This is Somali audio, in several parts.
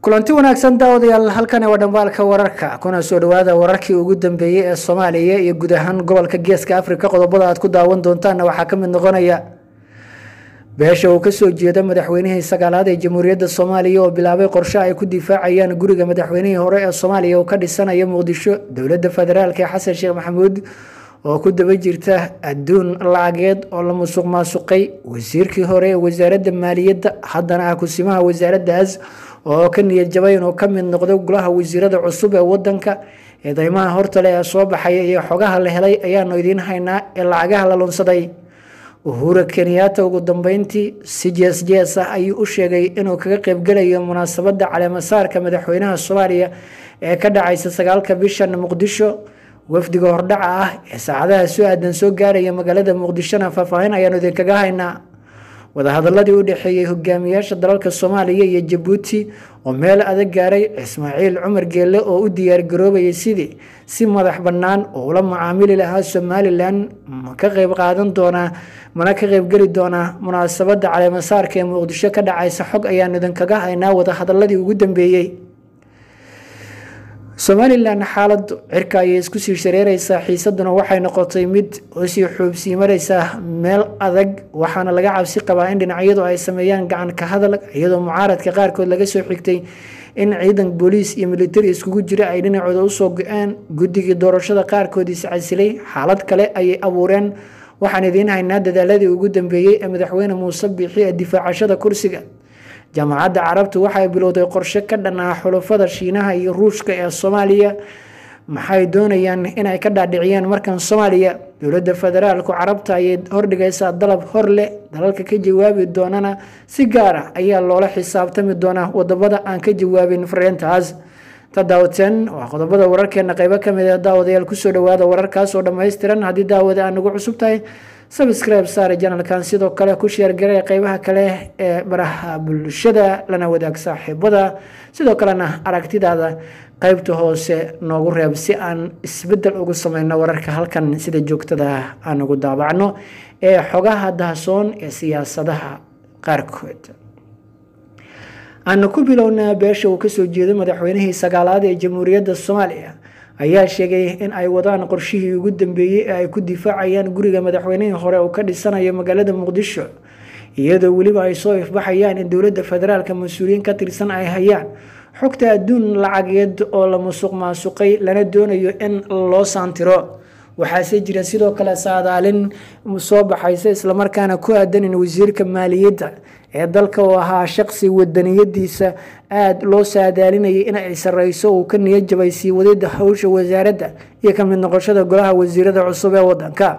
kulanti wanaagsan daawadayaal halkani waa dhambaalka wararka kuna soo dhawaada wararkii ugu dambeeyey ee soomaaliya iyo guud ahaan gobolka geeska afrika qodobada aad ku daawan doontaanna waxaa ka mid noqonaya beesha uu kasoo jeeda madaxweynihii sagaalaad ee jamhuuriyadda soomaaliya oo bilaabay qorshe ay ku difaacayaan guriga madaxweynihii hore ee soomaaliya uu ka dhisanayo muqdisho dowladda federaalk ee xasan sheekh maxamuud oo ku daba jirta adduun lacageed oo la musuq maasuqay wasiirkii hore ee wasaaradda maaliyadda haddana ah kusimaha wasaaraddaas oo ka niyad jabay inuu ka mid noqdo golaha wasiirada cusub ee wadanka eedeymaha hortale ee soo baxaya iyo xogaha la helay ayaanu idiin haynaa ee lacagaha la lunsaday uhura kenyaata ugu dambeyntii si jees jees ah ayuu u sheegay inuu kaga qeybgelayo munaasabadda caleemasaarka madaxweynaha soomaaliya ee ka dhacaysa sagaalka bishan muqdisho wafdiga hordhaca ah ee saacadaha soo aadan soo gaaraya magaalada muqdishona faahfaahin ayaanu idinkaga haynaa wadahadaladii u dhexeeyey hogaamiyaasha dalalka soomaaliya iyo jabuuti oo meel adag gaaray ismaaciil cumar geelle oo u diyaargaroobayay sidii si madax bannaan oo ula macaamili lahaa somalilan ma ka qeyb qaadan doonaa mana ka qeybgeli doonaa munaasabadda caleemasaarka ee muqdisho ka dhacaysa xog ayaanu idinkaga haynaa wadahadaladii ugu dambeeyey somalilan xaaladu cirka ayay isku sii shareereysaa xiisaduna waxay noqotay mid usii xuubsii mareysaa meel adag waxaana laga cabsi qabaa in dhinacyadu ay sameeyaan gacan ka hadal iyadoo mucaaradka qaarkood laga soo xigtay in ciidan booliis iyo militari iskugu jira ay dhinacooda usoo go-een guddigii doorashada qaarkood iscasilay xaalad kale ayay abuureen waxaan idiin haynaa dadaaladii ugu dambeeyey ee madaxweyne muuse biixi ee difaacashada kursiga jaamacadda carabtu waxay bilowday qorshe ka dhan ah xulufada shiinaha iyo ruushka ee soomaaliya maxay doonayaan inay ka dhaadhiciyaan markan soomaaliya dowladda federaalku carabta ayay hordhigaysaa dalab hor leh dalalka ka jawaabi doonana si gaar ah ayaa loola xisaabtami doonaa wadamada aan ka jawaabin fariintaas tadaawateen waa qodobada wararkeena qeybo kamid a daawadayaal kusoo dhawaada wararkaas oo dhammaystiran haddii daawada aan nagu cusub tahay subscribe saare janalkan sidoo kale ku sheergaray qeybaha kale ee baraha bulshada lana wadaag saaxiibada sidoo kalena aragtidaada qeybta hoose noogu reeb si aan isbedel ugu sameyno wararka halkan sida joogtada aan ugu daabacno ee xogaha dahsoon ee siyaasadaha qaarkood aanu ku bilownaa beesha uu kasoo jeedo madaxweynihii sagaalaad ee jamhuuriyadda soomaaliya ayaa sheegay in ay wadaan qorshihii ugu dambeeyey ee ay ku difaacayaan guriga madaxweynihii hore uu ka dhisanayo magaalada muqdisho iyadoo weliba ay soo ifbaxayaan in dowladda federaalka mas-uuliyiin ka tirsan ay hayaan xogta adduun lacageed oo la musuq maasuqay lana doonayo in loo saantiro waxaase jira sidoo kale saadaalin soo baxaysa islamarkaana ku aadan in wasiirka maaliyadda ee dalka uu ahaa shaqsi wadaniyadiisa aada loo saadaalinayay in ay sareyso uu ka niyad jabay sii wadida howsha wasaaradda iyo ka mid noqoshada golaha wasiirada cusub ee wadanka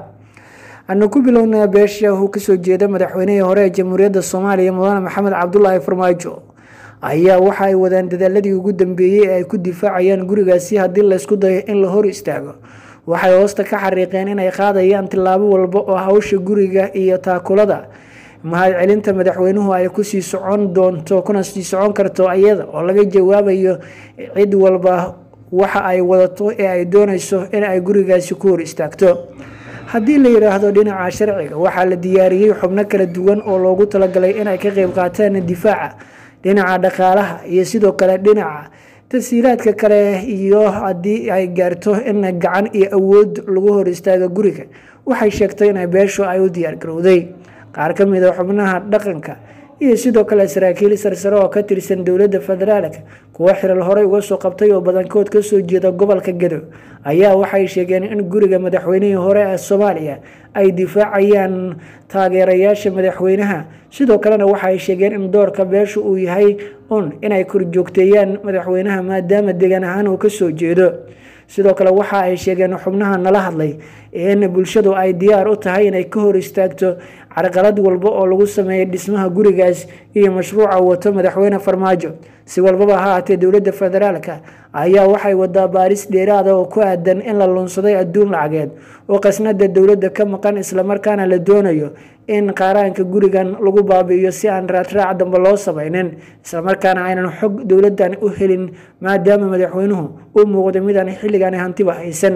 anu ku bilownaa beesha uu kasoo jeeda madaxweynihii hore ee jamhuuriyadda soomaaliya mudane maxamed cabdulaahi farmaajo ayaa waxa ay wadaan dadaaladii ugu dambeeyey ee ay ku difaacayaan gurigaasi haddii laysku dayo in la hor istaago waxay hoosta ka xariiqeen inay qaadayaan tilaabo walba oo hawsha guriga iyo taakulada mahad celinta madaxweynuhu ay kusii socon doonto kuna sii socon karto iyada oo laga jawaabayo cid walba waxa ay wadato ee ay doonayso in ay gurigaasi ku hor istaagto haddii la yidhaahdo dhinaca sharciga waxaa la diyaariyey xubno kala duwan oo loogu talagalay inay ka qeyb qaataan difaaca dhinaca dhaqaalaha iyo sidoo kale dhinaca tasiilaadka kale iyo haddii ay gaarto in gacan iyo awood lagu hor istaago guriga waxay sheegtay in beeshu ay u diyaargarowday qaar ka mid a xubnaha dhaqanka iyo sidoo kale saraakiil sarsare oo ka tirsan dowladda federaalka kuwo xiral horey uga soo qabtay oo badankood kasoo jeeda gobolka gadow ayaa waxay sheegeen in guriga madaxweynihii hore ee soomaaliya ay difaacayaan taageerayaasha madaxweynaha sidoo kalena waxay sheegeen in doorka beeshu uu yahay un inay korjoogteeyaan madaxweynaha maadaama degan ahaan uu kasoo jeedo sidoo kale waxa ay sheegeen xubnaha nala hadlay in bulshadu ay diyaar u tahay inay ka hor istaagto carqalad walba oo lagu sameeyay dhismaha gurigaas iyo mashruuca wato madaxweyne farmaajo si walbaba ha haatee dowladda federaalka ayaa waxay wadaa baaris dheeraada oo ku aadan in la lunsaday adduun lacageed oo qasnada dowladda ka maqan islamarkaana la doonayo in qaaraanka gurigan lagu baabi'iyo si aan raadraac dambe loo samaynin islamarkaana aynan xog dowladan u helin maadaama madaxweynuhu u muuqday midaan xilligan hantiba haysan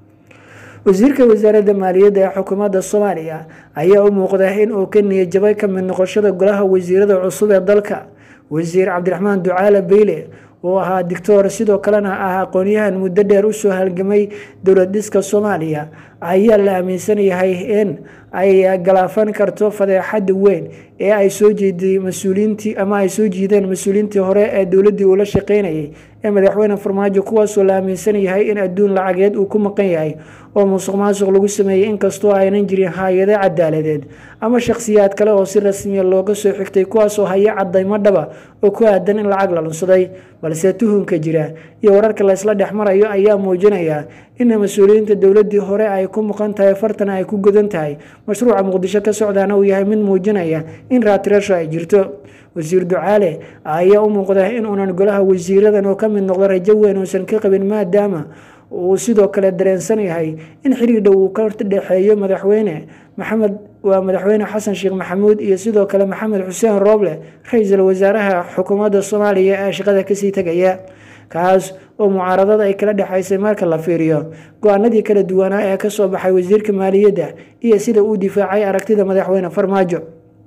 wasiirka wasaaradda maaliyadda ee xukuumadda soomaaliya ayaa u muuqda in uu ka niyajabay ka mid noqoshada golaha wasiirada cusub ee dalka wasiir cabdiraxmaan ducaale beyle oo ahaa dictor sidoo kalena ah aqoonyahan muddo dheer usoo halgamay dowlad dhiska soomaaliya ayaa la aaminsan yahay in ay galaafan karto fadeexada weyn ee ay soo jeeday mas-uuliyiintii ama ay soo jiideen mas-uuliyiintii hore ee dowladdii uu la shaqeynayay ee madaxweyne farmaajo kuwaasoo la aaminsan yahay in adduun lacageed uu ku maqan yahay oo musuq maasuq lagu sameeyey inkastoo aynan jirin hay-ado cadaaladeed ama shakhsiyaad kale oo si rasmiya looga soo xigtay kuwaasoo haya cadaymo dhaba oo ku aadan in lacag la lunsaday balse tuhunka jira iyo wararka laysla dhex marayo ayaa muujinaya in mas-uuliyiinta dowladii hore ay ku maqan tahay fartana ay ku godan tahay mashruuca muqdisho ka socdaana uu yahay mid muujinaya in raatirasho ay jirto wasiir ducaale ayaa u muuqda in uunan golaha wasiiradan oo ka mid noqdo rajo weyn uusan ka qabin maadaama uu sidoo kale dareensan yahay in xiriir dhow uu ka dhexeeyo madaxweyne maxamed waa madaxweyne xasan sheekh maxamuud iyo sidoo kale maxamed xuseen rooble ra-iisul wasaaraha xukuumadda soomaaliya ee shaqada kasii tegaya kaas oo mucaaradada ay kala dhexaysay marka la fiiriyo go-aanadii kala duwanaa ee kasoo baxay wasiirka maaliyadda iyo sida uu difaacay aragtida madaxweyne farmaajo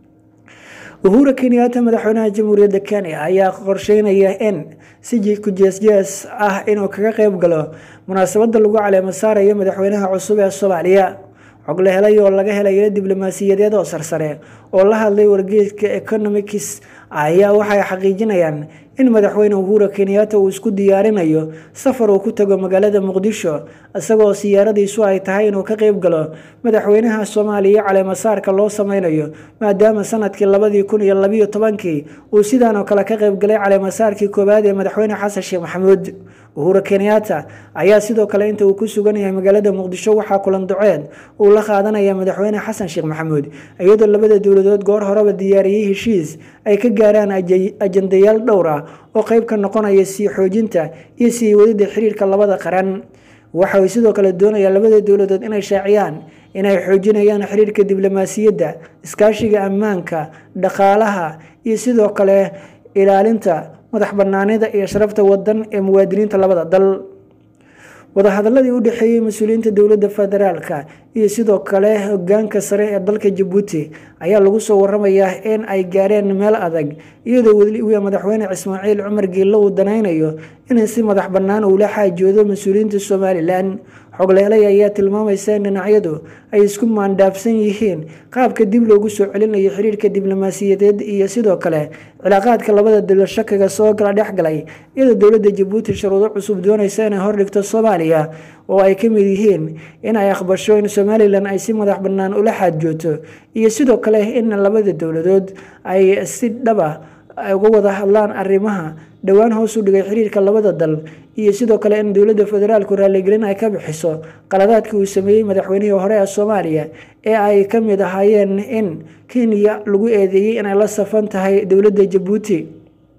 uhura kenyaata madaxweynaha jamhuuriyadda kenya ayaa qorsheynaya in si kujeesjees ah inuu kaga qeyb galo munaasabada lagu caleemo saarayo madaxweynaha cusub ee soomaaliya xog la helay oo laga helay diblomaasiyadeed oo sarsare oo la hadlay wargeeska economics ayaa waxay xaqiijinayaan in madaxweyne uhura kenyaata uu isku diyaarinayo safar uu ku tago magaalada muqdisho isagoo siyaaradiisu ay tahay inuu ka qeyb galo madaxweynaha soomaaliya caleemasaarka loo sameynayo maadaama sanadkii labadii kun iyo labiyo tobankii uu sidaan oo kale ka qeyb galay caleemasaarkii koowaad ee madaxweyne xasan sheekh maxamuud uhura kenyaata ayaa sidoo kale inta uu ku sugan yahay magaalada muqdisho waxaa kulan duceed uu la qaadanaya madaxweyne xasan sheekh maxamuud iyadoo labada dowladood goor horeba diyaariyey heshiis ay ka gaaraan ajandayaal dhowr ah oo qeyb ka noqonaya sii xoojinta iyo sii wadida xiriirka labada qaran waxa ay sidoo kale doonayaan labada dowladood inay shaaciyaan inay xoojinayaan xiriirka diblomaasiyadda iskaashiga ammaanka dhaqaalaha iyo sidoo kale ilaalinta madax banaanida iyo sharafta wadan ee muwaadiniinta labada dal wadahadaladii u dhexeeyey mas-uuliyiinta dowladda federaalka iyo sidoo kale hogaanka sare ee dalka jabuuti ayaa lagu soo waramayaa in ay gaareen meel adag iyadoo weliba madaxweyne ismaaciil cumar giillo uu danaynayo in si madax bannaan uu la xaajoodo mas-uuliyiinta somalilan xogleelay ayaa tilmaamaysa in dhinacyadu ay isku maandhaafsan yihiin qaabka dib loogu soo celinayo xiriirka diblomaasiyadeed iyo sidoo kale cilaaqaadka labada dalo shakaga soo gala dhexgalay iyadoo dowladda jabuuti shuruudo cusub doonaysa inay hordhigto soomaaliya oo ay ka mid yihiin in ay aqbasho in somalilan ay si madax bannaan ula xaadjooto iyo sidoo kale in labada dowladood ay si dhaba uga wada hadlaan arrimaha dhowaan hoos u dhigay xiriirka labada dal iyo sidoo kale in dowladda federaalku raaligelin ay ka bixiso qaladaadkii uu sameeyey madaxweynihii hore ee soomaaliya ee ay ka mid ahaayeen in kenya lagu eedeeyey inay la safan tahay dowladda jabuuti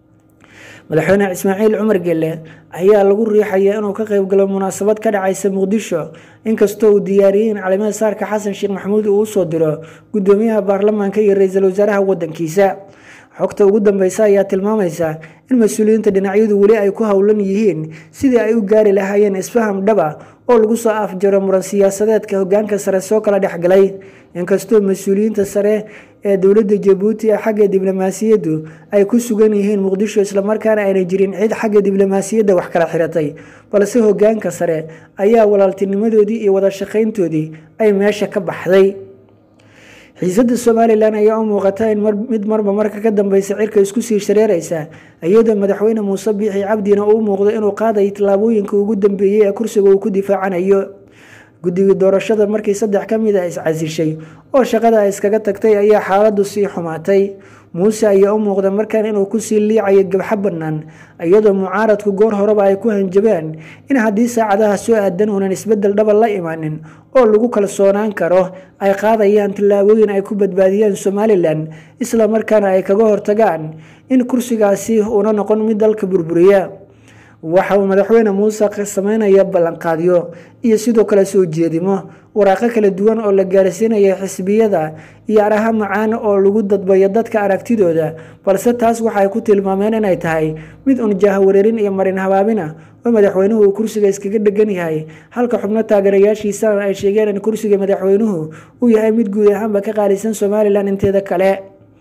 madaxweyne ismaaciil cumar gelle ayaa lagu riixaya inuu ka qeyb galo munaasabad ka dhacaysa muqdisho inkastoo uu diyaariyey in calimada saarka xasan sheekh maxamuud uu usoo diro gudoomiyaha baarlamaanka iyo ra-iisul wasaaraha wadankiisa xogta ugu dambeysa ayaa tilmaamaysa in mas-uuliyiinta dhinacyadu weli ay ku howlan yihiin sidii ay u gaari lahaayeen isfaham dhaba oo lagu soo afjaro muran siyaasadeedka hogaanka sare soo kala dhexgalay inkastoo mas-uuliyiinta sare ee dowladda jabuuti ee xagga diblomaasiyaddu ay ku sugan yihiin muqdisho islamarkaana ayna jirin cid xagga diblomaasiyadda wax kala xiratay balse hogaanka sare ayaa walaaltinimadoodii iyo wada shaqayntoodii ay meesha ka baxday xiisadda somalilan ayaa u muuqata in mid marba marka ka dambeysa cirka isku sii shareereysa iyadoo madaxweyne muuse biixi cabdina uu muuqdo inuu qaadayo tallaabooyinka ugu dambeeyey ee kursiga uu ku difaacanayo guddigii doorashada markii saddex ka mid a iscasishay oo shaqada ay iskaga tagtay ayaa xaaladdu sii xumaatay muuse ayaa u muuqda markaan inuu kusii liicayo gabxo bannaan iyadoo mucaaradku goor horeba ay ku hanjabeen in haddii saacadaha soo aadan uunan isbeddel dhaba la imaanin oo lagu kalsoonaan karo ay qaadayaan tallaabooyin ay ku badbaadiyaan somalilan isla markaana ay kaga hortagaan in kursigaasi uuna noqon mid dalka burburiya waxa uu madaxweyne muuse sameynaya ballanqaadyo iyo sidoo kale soo jeedimo waraaqo kala duwan oo la gaarsiinaya xisbiyada iyo araha macaan oo lagu dadbayo dadka aragtidooda balse taas waxay ku tilmaameen inay tahay mid un jahawareerin iyo marin habaabina oo madaxweynuhu uu kursiga iskaga dhegan yahay halka xubno taageerayaashiisana ay sheegeen in kursiga madaxweynuhu uu yahay mid guud ahaanba ka qaalisan somalilan inteeda kale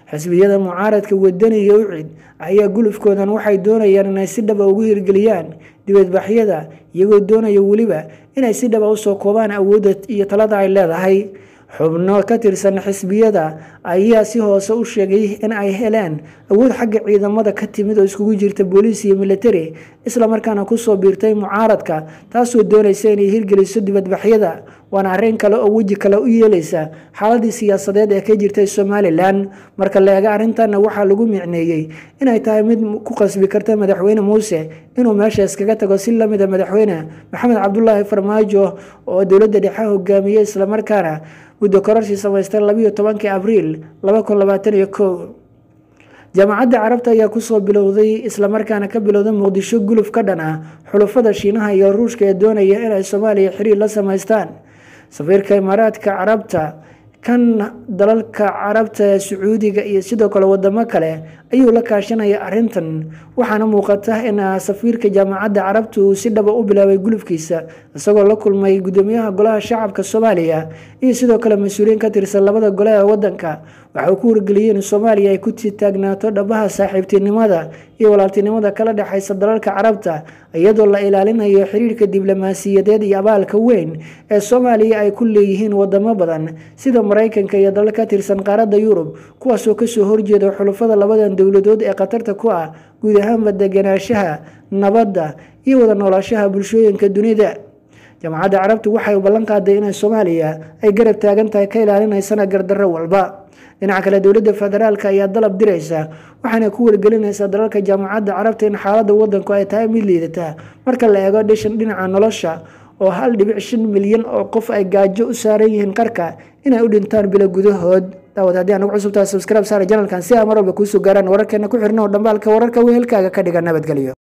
xisbiyada mucaaradka wadaniga ucid ayaa gulufkoodan waxay doonayaan inay si dhaba ugu hirgeliyaan dibadbaxyada iyagoo doonaya weliba inay si dhaba usoo koobaan awoodda iyo talada ay leedahay xubno ka tirsan xisbiyada ayaa si hoose u sheegay in ay heleen awood xagga ciidamada ka timid oo iskugu jirta booliis iyo militari islamarkaana kusoo biirtay mucaaradka taasoo doonaysa inay hirgeliso dibadbaxyada waana arrin kale oo weji kale u yeeleysa xaaladii siyaasadeed ee ka jirtay somalilan marka la eega arrintanna waxaa lagu micneeyey inay tahay mid ku qasbi karta madaxweyne muuse inuu meesha iskaga tago si lamida madaxweyne maxamed cabdulaahi farmaajo oo dowladda dhexe hogaamiyey islamarkaana muddo kororshii samaystay labiyo tobankii abriil laba kun labaatan iyo kow jaamacadda carabta ayaa kusoo bilowday islamarkaana ka bilowday muqdisho guluf ka dhan ah xulufada shiinaha iyo ruushka ee doonaya inay soomaaliya xiriir la samaystaan safiirka imaaraadka carabta kan dalalka carabta ee sacuudiga iyo sidoo kale wadamo kale ayuu la kaashanaya arintan waxaana muuqata in safiirka jaamacadda carabta uu si dhaba u bilaabay gulufkiisa isagoo la kulmay gudoomiyaha golaha shacabka soomaaliya iyo sidoo kale mas-uuliyiin ka tirsan labada gole ee wadanka waxa uu ku wargeliyey in soomaaliya ay ku taagnaato dhabaha saaxiibtinimada iyo walaaltinimada kala dhexaysa dalalka carabta iyadoo la ilaalinayo xiriirka diblomaasiyadeed iyo abaalka weyn ee soomaaliya ay ku leeyihiin wadamo badan sida maraykanka iyo dalal ka tirsan qaaradda yurub kuwaasoo kasoo horjeeda xulufada labadan dowladood ee khatarta ku ah guud ahaanba deganaanshaha nabadda iyo wada noolaashaha bulshooyinka dunida jaamacadda carabtu waxay ballan qaaday inay soomaaliya ay garab taagan tahay ka ilaalinaysana gardarro walba dhinaca kale dowladda federaalk ayaa dalab diraysa waxaana ku wargelinaysaa dalalka jaamacadda carabta in xaaladda wadanku ay tahay mid liidata marka la eego dhishan dhinaca nolosha oo hal dhibic shan milyan oo qof ay gaajo u saaran yihiin qarka inay u dhintaan bilo gudahood daawad haddii aan ugu cusubtahay subscribe saara janalkan si aa mar walba kuusoo gaaraan wararkeena ku xirna oo dhambaalka wararka wehelkaaga ka dhiga nabadgelyo